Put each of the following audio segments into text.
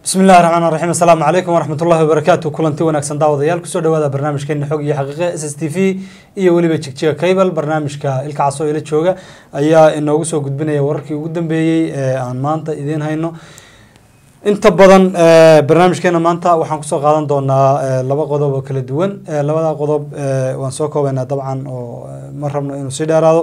bismi illahi raxmaan raxiim assalaamu calaykum waraxmat ullahi wabarakaatu kulanti wanaagsan daawadayaal kusoo dhawaada barnaamijkeena xog iyo xaqiiqe s s t v iyo weliba jigjiga cable barnaamijka ilka casoo ila jooga ayaa inoogu soo gudbinaya wararkii ugu dambeeyey ee aan maanta idiin hayno inta badan barnaamijkeena maanta waxaan kusoo qaadan doonaa laba qodob oo kala duwan labada qodob waan soo koobaynaa dabcan oo ma rabno inuu sii dheeraado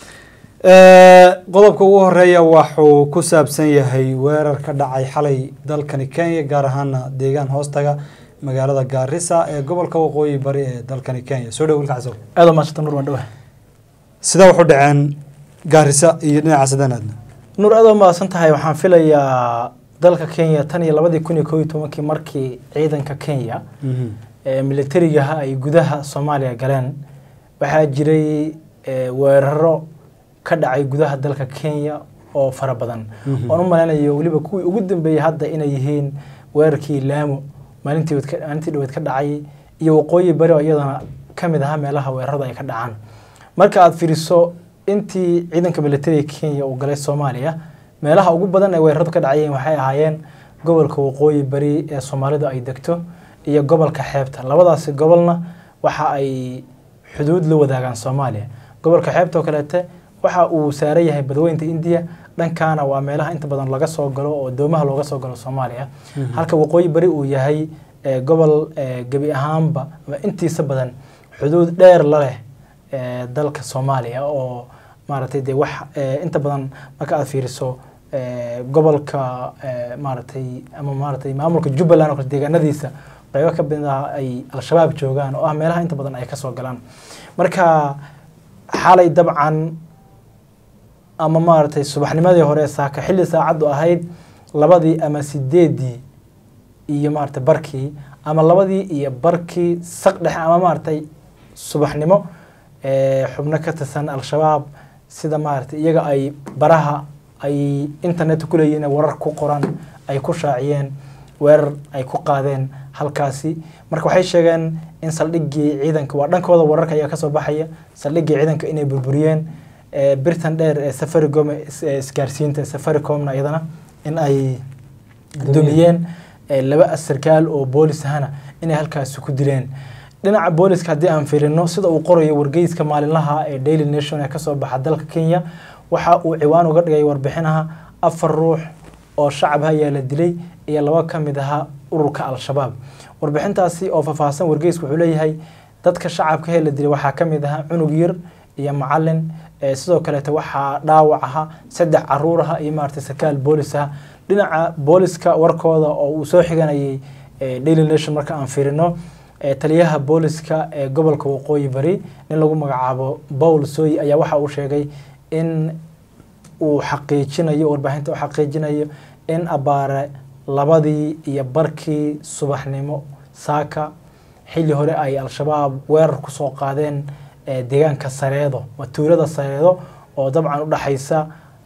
qodobka ugu horeeya waxuu ku saabsan yahay weerar ka dhacay xalay dalkani kenya gaar ahaana deegaan hoostaga magaalada gaarisa ee gobolka waqooyi bari ee dalkani kenya soo dhow wilka casow aad maasanta nur waan dhawahay sidaa wuxuu dhaceen gaarisa iyo dhinaca sadanaadna nur aad mahadsan tahay waxaan filayaa dalka kenya tan iyo labadii kun iyo koob iyo tobankii markii ciidanka kenya ee militarigaha ay gudaha soomaaliya galeen waxaa jiray weeraro ka dhacay gudaha dalka kenya oo fara badan oon u malaynayo weliba kuwii ugu dambeeyey hadda inay yihiin weerarkii laamo maalintii maalintii dhaweed ka dhacay iyo waqooyi bari oo iyadana ka mid ahaa meelaha weerarada ay ka dhacaan marka aad fiiriso intii ciidanka militariga kenya uu galay soomaaliya meelaha ugu badan ee weeraradu ka dhacayeen waxay ahaayeen gobolka waqooyi bari ee soomaalidu ay degto iyo gobolka xeebta labadaasi gobolna waxa ay xuduud la wadaagaan soomaaliya gobolka xeebta oo kaleete waxa uu saaran yahay badweynta indiya dhankaana waa meelaha inta badan laga soo galo oo doomaha looga soo galo soomaaliya halka waqooyi bari uu yahay gobol gebi ahaanba ama intiisa badan xuduud dheer la leh dalka soomaaliya oo maaragtay dee wax inta badan marka aad fiiriso gobolka maaragtay ama maaragtay maamulka jubbaland oo kale deegaanadiisa qaybo ka mid ah ay al-shabaab joogaan oo ah meelaha inta badan ay kasoo galaan marka xalay dabcan ama maaragtay subaxnimadii hore saaka xilli saacaddu ahayd labadii ama sideedii iyo maaragtay barkii ama labadii iyo barkii saq dhexe ama maaragtay subaxnimo xubno ka tirsan al-shabaab sida maaragtay iyaga ay baraha ay internet ku leeyihiin warar ku qoran ay ku shaaciyeen weerar ay ku qaadeen halkaasi marka waxay sheegeen in saldhiggii ciidanka waa dhankooda wararka ayaa kasoo baxaya saldhiggii ciidanka inay burburiyeen birtan dheer ee safaricom isgaarsiinta safaricomna iyadana in ay dumiyeen laba sarkaal oo boolis ahana inay halkaasi ku dileen dhinaca booliska haddii aan fiirino sida uu qorayo wargeyska maalinlaha ee daily nation ee kasoo baxa dalka kenya waxa uu ciwaan uga dhigay warbixinaha afar ruux oo shacab ayaa la dilay iyo laba ka mid ahaa ururka al-shabaab warbixintaasi oo faahfaahsan wargeysku wuxuu leeyahay dadka shacabka ee la dilay waxaa ka mid ahaa cunug yar iyo macalin sidoo kaleete waxaa dhaawac aha saddex caruur aha iyo maaragtay sarkaal boolis ah dhinaca booliska warkooda oo uu soo xiganayay daily nation marka aan fiirino taliyaha booliska ee gobolka waqooyi bari nin lagu magacaabo paul soy ayaa waxa uu sheegay in uu xaqiijinayo warbaahinta u xaqiijinayo in abaare labadii iyo barkii subaxnimo saaka xilli hore ay al-shabaab weerar kusoo qaadeen deegaanka sareedo waa tuulada sareedo oo dabcan udhexaysa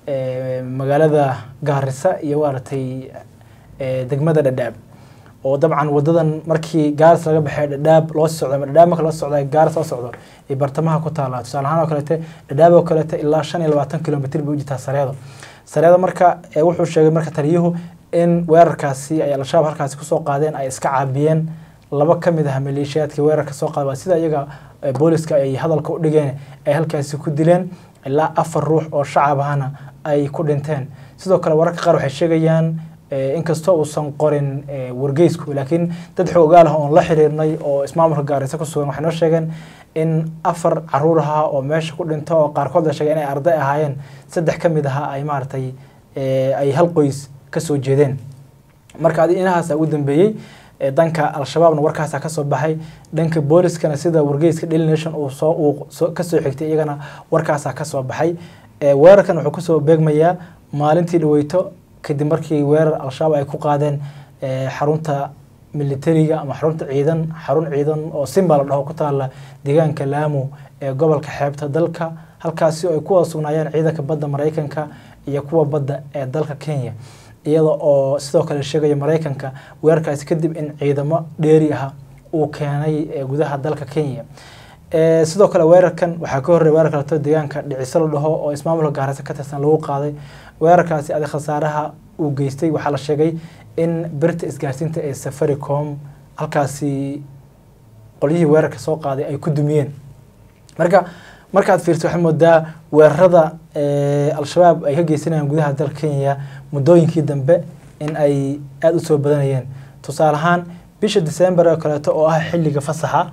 magaalada gaarisa iyo maaragtay degmada dhadhaab oo dabcan wadadan markii gaaris laga baxay dhadhaab loo socdo ama dhadhaab marka loo socda gaaris loo socdo ay bartamaha ku taallaa tusaale ahaan oo kaleete dhadhaab oo kaleete ilaa shan iyo labaatan kilomitr bay u jirtaa sareedo sareedo marka wuxuu sheegay marka taliyuhu in weerarkaasi ay al-shabaab halkaasi kusoo qaadeen ay iska caabiyeen laba ka mid ah maleeshiyaadkii weerarka soo qaada waa sida iyaga booliska ay hadalka u dhigeen ay halkaasi ku dileen ilaa afar ruux oo shacab ahana ay ku dhinteen sidoo kale wararka qaar waxay sheegayaan inkastoo uusan qorin wargeysku laakiin dad xoogaal ah oon la xiriirnay oo ismaamulka gaarisa ku sugan waxay noo sheegeen in afar caruur ahaa oo meesha ku dhinto oo qaarkood la sheegay inay arday ahaayeen saddex ka mid ahaa ay maaragtay ay hal qoys kasoo jeedeen marka adi inahaasa ugu dambeeyey danka al-shabaabna warkaasa kasoo baxay dhanka booliskana sida wargeyska daily nation uu soo uu kasoo xigtay iyagana warkaasa kasoo baxay weerarkan wuxuu kusoo beegmayaa maalintii dhaweyto kadib markii weerar al-shabaab ay ku qaadeen xarunta militariga ama xarunta ciidan xarun ciidan oo simba la dhaho ku taala deegaanka laamo ee gobolka xeebta dalka halkaasi ay ku wada sugnaayeen ciidanka badda maraykanka iyo kuwa badda ee dalka kenya iyada oo sidoo kale sheegaya maraykanka weerarkaasi kadib in ciidamo dheeri ah uu keenay gudaha dalka kenya sidoo kale weerarkan waxaa ka horreya weerar kaleto deegaanka dhiciso la dhaho oo ismaamulka gaarisa ka tirsan lagu qaaday weerarkaasi adi khasaaraha uu geystay waxaa la sheegay in birta isgaarsiinta ee safaricom halkaasi qolyihii weerarka soo qaaday ay ku dumiyeen marka markaad fiirto waxay moodaa weerarada al-shabaab ay ka geysanayaan gudaha dalka kenya muddooyinkii dambe in ay aada u soo badanayeen tusaale ahaan bisha december oo kaleeto oo ah xilliga fasaxa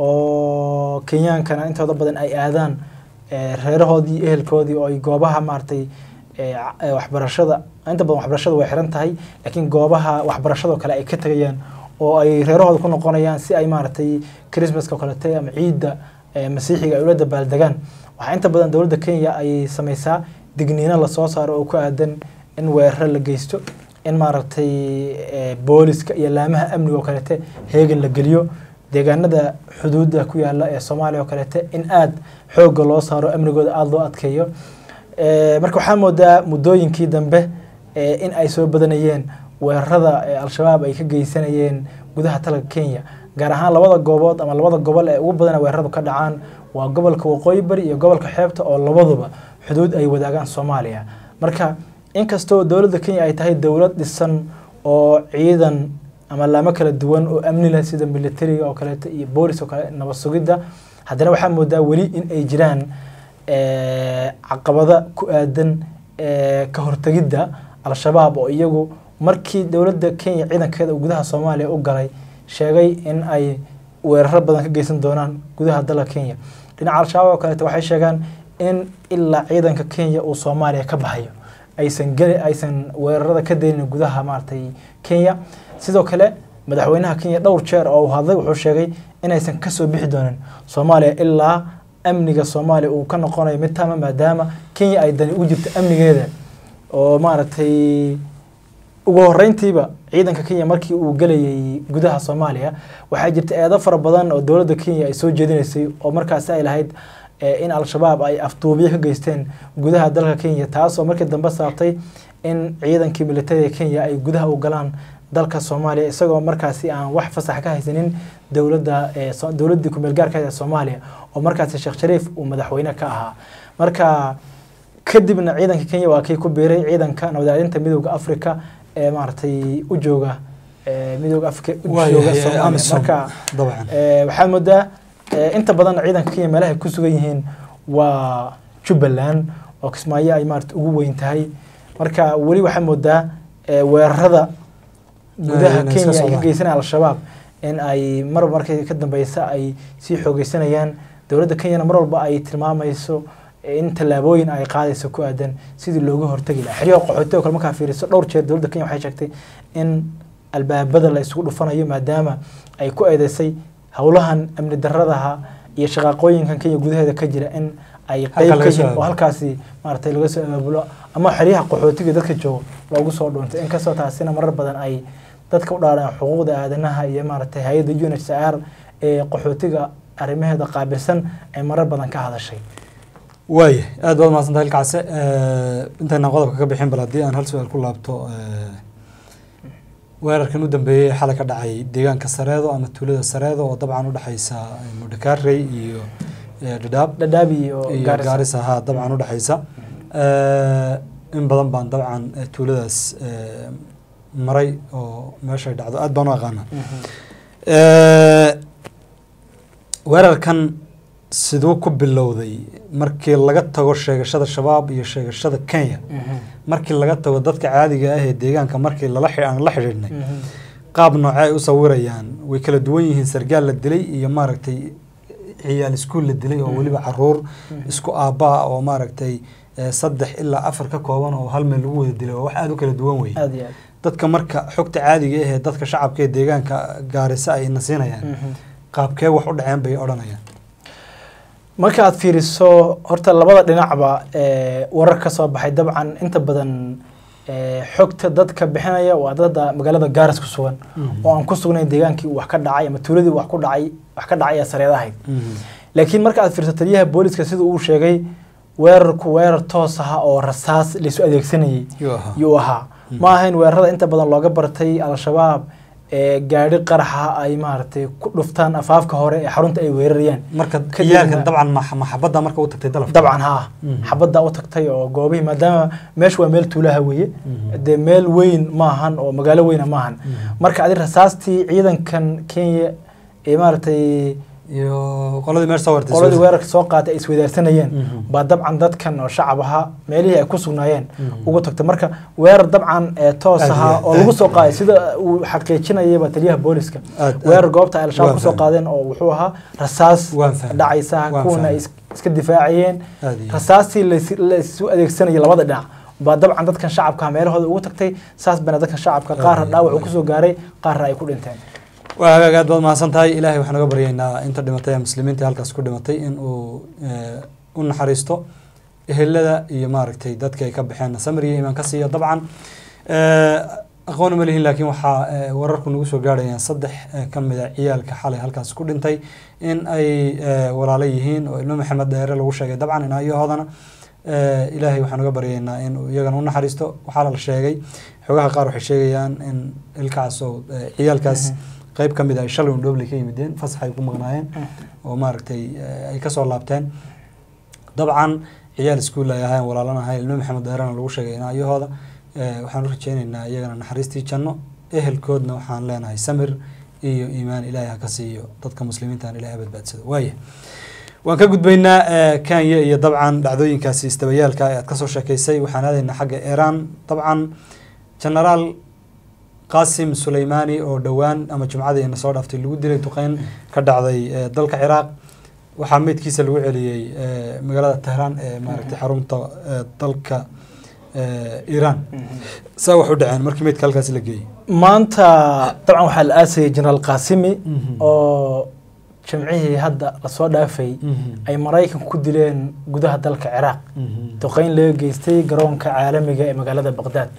oo kenyaankana intooda badan ay aadaan reerahoodii ehelkoodii oo ay goobaha maaragtay waxbarashada inta badan waxbarashada way xiran tahay laakiin goobaha waxbarashadao kale ay ka tegayaan oo ay reerahooda ku noqonayaan si ay maaragtay christmaska o kalete ama ciidda masiixiga ay ula dabaaldegaan waxaa inta badan dowladda kenya ay sameysaa digniino lasoo saaro oo ku aadan in weeraro la geysto in maaragtay booliska iyo laamaha amniga oo kalete heegan la geliyo deegaanada xuduudda ku yaala ee soomaaliya oo kalete in aada xoogga loo saaro amnigooda aada loo adkeeyo marka waxaa moodaa muddooyinkii dambe in ay soo badanayeen weerarada al-shabaab ay ka geysanayeen gudaha dalka kenya gaar ahaan labada goobood ama labada gobol ee ugu badana weeraradu ka dhacaan waa gobolka waqooyi bari iyo gobolka xeebta oo labaduba xuduud ay wadaagaan soomaaliya marka inkastoo dowladda kenya ay tahay dowlad dhisan oo ciidan ama laamo kala duwan oo amni leh sida militariga oo kaleeto iyo boolis oo kale nabad sugidda haddana waxaa moodaa weli in ay jiraan caqabada ku aadan ka hortegidda al-shabaab oo iyagu markii dowladda kenya ciidankeeda uu gudaha soomaaliya u galay sheegay in ay weeraro badan ka geysan doonaan gudaha dalka kenya dhinaca al-shabaab oo kaleeto waxay sheegaan in ilaa ciidanka kenya uu soomaaliya ka baxayo aysan geli aysan weerarada ka daynin gudaha maaragtay kenya sidoo kale madaxweynaha kenya dhowr jeer oo uu hadlay wuxuu sheegay inaysan kasoo bixi doonin soomaaliya ilaa amniga soomaaliya uu ka noqonayo mid taama maadaama kenya ay dani ugu jirto amnigeeda oo maaragtay ugu horeyntiiba ciidanka kenya markii uu gelayay gudaha soomaaliya waxaa jirta eedo fara badan oo dowladda kenya ay soo jeedinaysay oo markaasi ay lahayd in al-shabaab ay afduubiyo ka geysteen gudaha dalka kenya taasoo markii dambe saabtay in ciidankii militariga kenya ay gudaha u galaan dalka soomaaliya isagoo markaasi aan wax fasax ka haysanin dowladda dowladdii kumeel gaarka ee soomaaliya oo markaasi sheekh shariif uu madaxweyne ka ahaa marka kadibna ciidanka kenya waa kii ku biiray ciidanka nabadaalinta midooda africa ee maaragtay u jooga midooda africa u jooga soomaaliya marka waxaad moodaa inta badan ciidanka kenya meelaha ay ku sugan yihiin waa jubbaland oo kismaayo ay maarata ugu weyn tahay marka weli waxaa moodaa weerarada gudaha kenya ay ka geysanaya al-shabaab in ay mar markii ka dambeysa ay sii xoogeysanayaan dowladda kenyana mar walba ay tilmaamayso in tallaabooyin ay qaadayso ku aadan sidii looga hortagi lahaa xeryaha qaxootiga kale markaa fiiriso dhowr jeer dowladda kenya waxay sheegtay in albaabada la isugu dhufanayo maadaama ay ku eedeysay howlahan amni daradaha iyo shaqaaqooyinkan kenya gudaheeda ka jira in ay qeyb ka yihiin oo halkaasi maaragtay laga soo abaabulo ama xeryaha qaxootiga dadka joogo loogu soo dhuuntay inkastoo taasina marar badan ay dadka u dhaaraan xuquuqda aadanaha iyo maaragtay hay-adda unhcr ee qaxootiga arrimaheeda qaabilsan ay marar badan ka hadashay waaya aad baad mahadsantahay ilkacase intaynaan qodobka ka bixin bal haddii aan hal su-aal ku laabto weerarkan u dambeeyey ee xalay ka dhacay deegaanka sareedo ama tuulada sareedo oo dabcan udhexeysa mudhakaarey iyo dhadhaab dhadhaab iyo iyo gaarisa haa dabcan udhexeysa in badan baan dabcan tuuladaas maray oo meeshay dhacdo aad baan u aqaana weerarkan siduu ku bilowday markii laga tago sheegashada shabaab iyo sheegashada kenya markii laga tago dadka caadiga ah ee deegaanka markii lala aan la xidhiidhnay qaab noocee ay u sawirayaan way kala duwan yihiin sargaal la dilay iyo maaragtay ciyaal iskuul la dilay oo weliba caruur isku aabbaa oo maaragtay saddex ilaa afar ka kooban oo hal meel lagu wada dilay oo wax aada u kala duwan wey dadka marka xogta caadiga ah ee dadka shacabka ee deegaanka gaarisa ay nasiinayaan qaabkee wax u dhaceen bay odhanayaan marka aad fiiriso horta labada dhinacba warar ka soo baxay dabcan inta badan xogta dadka bixinaya waa dada magaalada gaaris ku sugan oo aan ku sugnayn deegaankii wax ka dhacay ama tuuladii wax ku dhacay wax ka dhacay ee sareedahayd laakiin marka aad fiirso taliyaha booliska sida uu sheegay weerarku weerar toos aha oo rasaas laysu adeegsanayay yuu ahaa ma ahayn weerarada inta badan looga bartay al-shabaab ee gaadhi qaraxa ay maaragtay ku dhuftaan afaafka hore ee xarunta ay weerarayaan marka Kadibna- ciyaalkan dabcan ma- maxabadda marka u tagtay dalaf dabcan haa Mhm. xabadda u tagtay oo goobihii maadaama meeshu waa meel tuulaha weeye Mhm. dee meel weyn maahan oo magaalo weyna maahan Mhm. marka adi rasaastii ciidankan kenya ee maaragtay iyo qoladii meesha soo wartay qoladii weerarka soo qaatay ay isweydaarsanayeen Mhm. baa dabcan dadkan oo shacab ahaa meelihii ay ku sugnaayeen Mhm. ugu tagtay marka weerar dabcan ee toos Aad iyo ahaa aad, oo aad lagu iyo soo aad. qaaday sida uu xaqiijinayaba taliyaha booliska Aad- aad. weerar goobta ay al-shabaab Waan kusoo fahmay. qaadeen oo wuxuu ahaa rasaas Waan fahmay. dhacaysa Waan kuwana ay fahmay. is- iska difaacayeen Aad iyo aad. rasaastii lais- la isu adeegsanaya labada dhinac baa dabcan dadkan shacabka meelahooda ugu tagtay saas bana dadkan shacabka qaarna Aad iyo dhaawac uu aad. kusoo gaaray qaarna ay ku dhinteen waa hagaag aad baad mahadsan tahay ilaahay waxaan uga baryaynaa inta dhimatay ee muslimiinta halkaas ku dhimatay in uu eh, u naxariisto ehelada iyo maaragtay dadka ay ka baxeen samir iyo iimaan ka siiya dabcan eh, aqoon uma lihin laakiin waxaa eh, wararku nagu soo gaarhayaan saddex eh, ka mid a ciyaalka xalay halkaas ku dhintay in ay eh, walaalo yihiin oo ilmo maxamed dheere lagu sheegay dabcan inaayahoodana eh, ilaahay waxaan uga baryaynaa in uu iyagana u naxariisto waxaa la sheegay xogaha qaar waxay sheegayaan in ilkaas oo eh, ciyaalkaas qayb ka mid ah ay shalay un dhobley ka yimideen fasax ay ku maqnaayeen oo maaragtay eh, ay kasoo laabteen dabcan ciyaal iskuul ay ahayn walaalan ahayn ilmo maxamed dheerana lagu sheegay inaayahooda eh, waxaan u rajeynaynaa iyagana naxariistii janno ehelkoodna waxaan leenahay samir iyo iimaan ilaahay ha ka siiyo dadka muslimiintan ilaahay ha badbaadsado waaya waan ka gudbaynaa eh, kenya iyo dabcan dhacdooyinkaasi istabayaalka ee aad kasoo sheekeysay waxaan aadaynaa xagga iiraan dabcan genaraal qaasim suleymaani oo dhowaan ama jumcadii ina soo dhaaftay lagu dilay duqeyn ka dhacday eh, dalka ciraaq waxaa meydkiisa lagu celiyey eh, magaalada tehraan ee maaragtay xarunta eh, dalka eh, iiraan saa wax u dhaceen markii meydka halkaasi la geeyey maanta dabcan waxaa la aasayay jenaraal qaasimi Mhm. oo jimcihii hadda lasoo dhaafay ay maraykanku ku dileen gudaha dalka ciraaq duqeyn laga geystay garoonka caalamiga ee magaalada baqdaad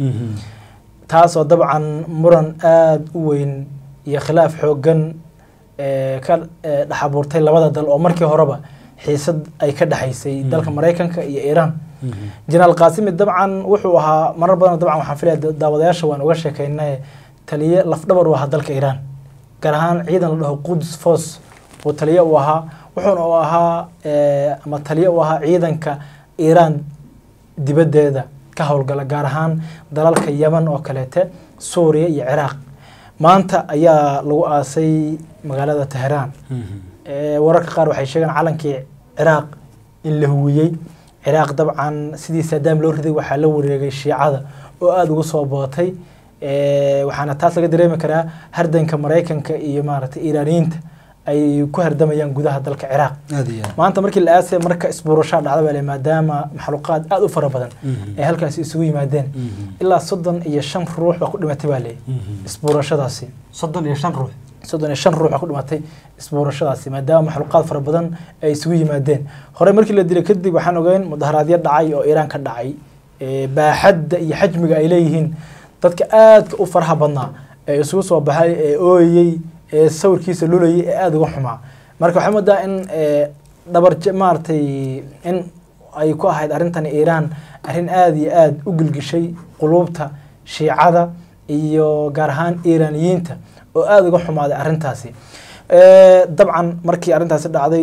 taasoo dabcan muran aada u weyn iyo khilaaf xooggan ee ka ee dhex abuurtay labada dal oo markii horeba xiisad ay ka dhexaysay Mhm. dalka maraykanka iyo iiraan jenaraal qaasimi dabcan wuxuu ahaa marar badan dabcan waxaan filaya da- daawadayaasha waan uga sheekaynay taliye lafdhabar u ahaa dalka iiraan gaar ahaan ciidan la dhaho quds force uu taliye u ahaa wuxuuna u ahaa ee, ama taliye u ahaa ciidanka iiraan dibaddeeda ka howlgala gaar ahaan dalalka yaman oo kaleete suuriya iyo ciraaq maanta ayaa lagu aasay magaalada teheraan Ee, wararka qaar waxay sheegeen calankii ciraaq in la huwiyey ciraaq dabcan sidii saadaam loo riday waxaa la wareegay shiicada oo aada ugu soo bootay Ee, waxaana taas laga dareemi karaa hardanka maraykanka iyo maaragtay iiraaniyiinta ay ku hardamayaan gudaha dalka ciraaq aad iyo aad maanta markii la aasay marka isbuurashaa dhacda baa le maadaama maxluuqaad aada u fara badan Mhm. ay halkaasi isugu yimaadeen Mhm. ilaa soddon iyo shan ruux baa ku dhimatay baa leeyahy Mhm. isbuurashadaasi soddon iyo shan ruux soddon iyo shan ruux baa ku dhimatay isbuurashadaasi maadaama maxluuqaad fara badan ay isugu yimaadeen horey markii la dilay kadib waxaan ogeyn mudaharaadyo dhacay oo iiraan ka dhacay ee baaxadda iyo xajmiga ay leeyihiin dadka aadka u faraha badnaa ee isugu soo baxay ee ooyey ee sawirkiisa lulayay ee aada uga xumaa marka waxaa moodaa in ee, dhabar ja- maaragtay in ay ku ahayd arrintan iiraan arrin aada iyo aada u gilgishay quluubta shiicada iyo gaar ahaan iiraaniyiinta oo aada uga xumaaday arrintaasi Ee, dabcan markii arrintaasi dhacday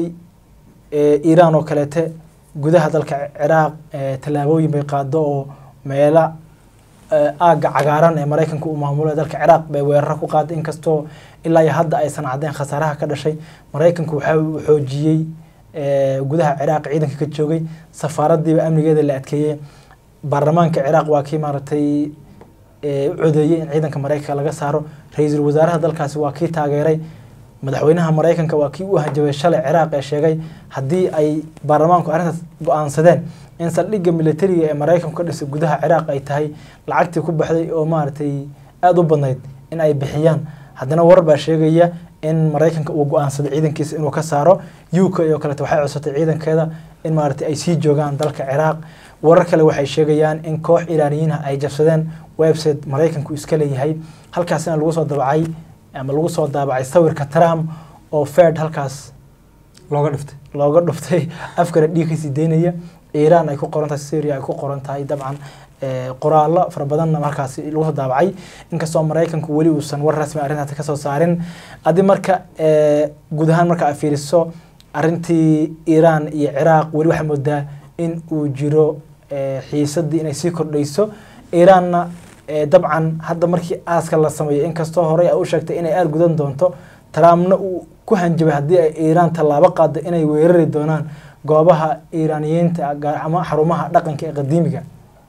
ee, iiraan oo kaleete gudaha dalka ciraaq ee, tallaabooyin bay qaado oo meela ee, aagga cagaaran ee maraykanka uu maamulo ee dalka ciraaq bay weeraro ku qaaday inkastoo ilaa iyo hadda aysan cadeen khasaaraha ka dhashay maraykanku waxa uu xoojiyey ee, gudaha ciraaq ciidanka ka joogay safaaradiiba amnigeeda la adkeeyey baarlamaanka ciraaq waa kii maaragtay ee, u codeeyey in ciidanka maraykanka laga saaro ra-iisul wasaaraha dalkaasi waa kii taageeray madaxweynaha maraykanka waa kii u hanjabay shalay ciraaq ee sheegay haddii ay baarlamaanku arrintaas go-aansadeen in saldhigga militariga ee maraykanku ka dhisay gudaha ciraaq ay tahay lacagtii ku baxday oo maaragtay aada u badnayd in ay bixiyaan haddana warar baa sheegaya in maraykanka uu go-aansaday ciidankiisa inuu ka saaro u k oo kaleeto waxay codsatay ciidankeeda in maaragtay ay sii joogaan dalka ciraaq warar kale waxay sheegayaan in koox iiraaniyiin ah ay jabsadeen website maraykanku iska leeyahay halkaasina lagu soo dabacay ama lagu soo daabacay sawirka trump oo fed halkaas looga dhiftay looga dhuftay afkana dhiig kasii daynaya iiraan ay ku qoran tahay syria ay ku qoran tahay dabcan eh, qoraallo fara badanna markaasi lagu soo daabacay inkastoo maraykanku weli uusan war rasmi arrintaasi kasoo saarin adi marka eh, guud ahaan marka aad fiiriso arrintii iiraan iyo ciraaq weli waxaa moodaa in uu jiro eh, xiisadii inay sii kordhayso iiraanna eh, dabcan hadda markii aaska la sameeyo inkastoo horey ay u sheegtay inay aada gudan doonto trumpna uu ku hanjabay haddii ay iiraan tallaabo qaado inay weerari doonaan goobaha iiraaniyiinta gaar ama xarumaha dhaqanka ee qadiimiga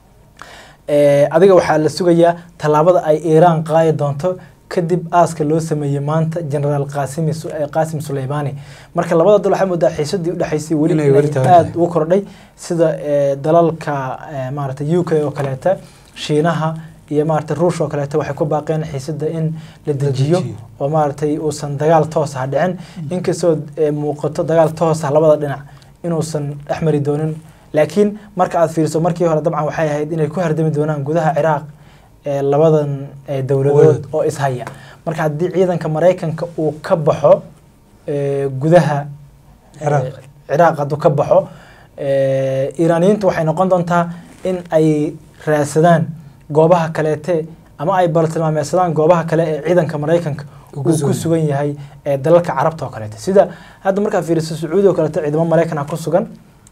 Eh, adiga waxaa la sugayaa tallaabada ay iiraan qaadi doonto kadib aaska loo sameeyey maanta generaal qasimi Su- eh, qaasim suleymani marka labada dal waxaa moodaa xiisadii udhexaysay weli Inay weli inay tahay. aada ugu kordhay sida eh, dalalka eh, maaragtay u k oo kaleeta shiinaha iyo maaragtay ruush oo kaleeta waxay ku baaqeen xiisada in la dejiyo dejiyo. oo maaragtay uusan dagaal toos ah dhicin inkastoo eh, muuqato dagaal toos ah labada dhinac inuusan dhex mari doonin laakiin marka aad fiiriso markii hore dabcan waxay ahayd inay ku hardami doonaan gudaha ciraaq ee labadan eh, dowladood Dowladood. oo ishaya marka haddii ciidanka maraykanka uu ka baxo eh, gudaha Ciraaq. eh, ciraaq hadduu ka baxo eh, iiraaniyiintu waxay noqon doontaa in ay raadsadaan goobaha kaleete ama ay baltilmaameysadaan goobaha kale ee ciidanka maraykanka Uu uu ku ku sugan sugan yahay ee dalalka carabta oo kaleete sida hadda markaad fiiriso sacuudi oo kaleete ciidamo maraykan ah ku sugan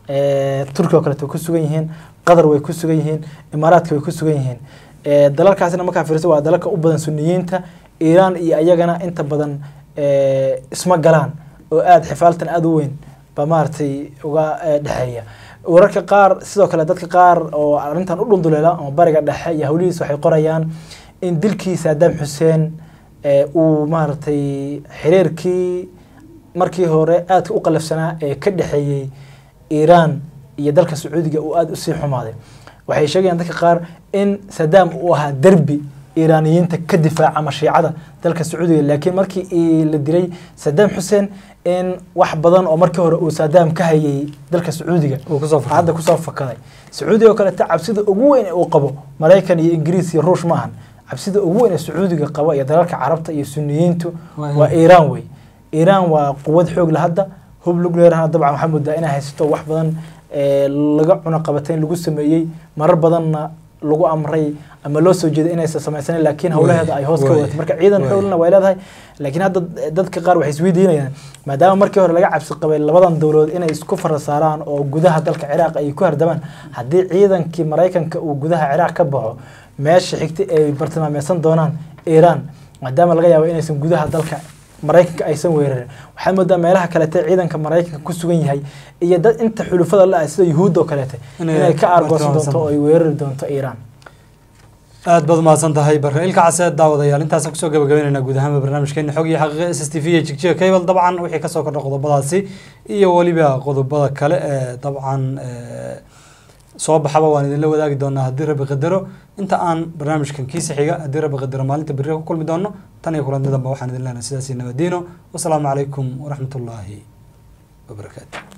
eh, turki oo kaleete way ku sugan yihiin qatar way ku sugan yihiin imaaraadka way ku sugan yihiin Eh, dalalkaasina markaa fiiriso waa dalalka u badan suniyiinta iiraan iyo ayagana inta badan eh, isma galaan oo aada xifaaltan aada u weyn ba maaragtay uga eh, dhexeeya wararka qaar sidoo kale dadka qaar oo arrintan u dhunduleela ama bariga dhexe iyo hawlihiis waxay qorayaan in dilkii saddam xuseen eh, uu maaragtay xiriirkii markii hore aadka u qalafsanaa ee ka dhexeeyey iiraan iyo dalka sacuudiga uu aada usii xumaaday waxay sheegayaan dadka qaar in saddam uu ahaa derbi iiraaniyiinta ka difaaca mashiicada dalka sacuudiga laakiin markii i- la dilay saddam xuseen in wax badan oo markii hore uu saddam ka hayay dalka sacuudiga uu kusoo fakray. hadda kusoo fakaday sacuudiga oo kaleta cabsida ugu weyn ee uu qabo maraykan iyo ingiriis iyo ruush maahan cabsida ugu weyn ee sacuudiga qaba iyo dalalka carabta iyo suniyiintu Waa waa in- iiraan wey iiraan waa quwad xoog la hadda hub nuclearna dabcan waxaa moodaa inay haysato wax badan ee laga cunaqabatayn lagu sameeyey marar badanna lagu amray ama loo soo jeeday inaysan samaysanin laakiin howlaheeda ay hoos ka waay, wadatay marka ciidan waay. xoolna way leedahay laakiin hadda dadka qaar waxay isweydiinayaan maadaama markii hore laga cabsi qabay labadan dowladood inay isku fara saaraan oo gudaha dalka ciraaq ay ku hardamaan haddii ciidankii maraykanka uu gudaha ciraaq ka baxo meesha xigta ay bartilmaameysan doonaan iiraan maadaama laga yaabo inaysan gudaha dalka maraykanka aysan weerarin waxaa moodaa meelaha kalete ciidanka maraykanka ku sugan yahay iyo dad inta xulufada la ah sida yuhuudda oo kaleete Inay inay ka aargoosan bartilmaameysan doonto oo ay weerari doonto iiraan aad baad umahadsan tahay barka ilka caseed daawadayaal intaasaan kusoo gabagabeynayna guud ahaanba barnaamijkeena xog iyo xaqiiqa s s t v iyo jigjiga cable dabcan wixii kasoo kordha qodobadaasi iyo weliba qodobada kale ee dabcan ee, soo baxaba waan idinla wadaagi doonaa haddii rabbi qadaro inta aan barnaamijkan kiisa xiga haddii rabbi qadaro maalinta berri ku kulmi doono tan iyo kulanti damba waxaan idin leenahay sidaasi nabadiino wasalaamu calaykum waraxmatullaahi wabarakaatu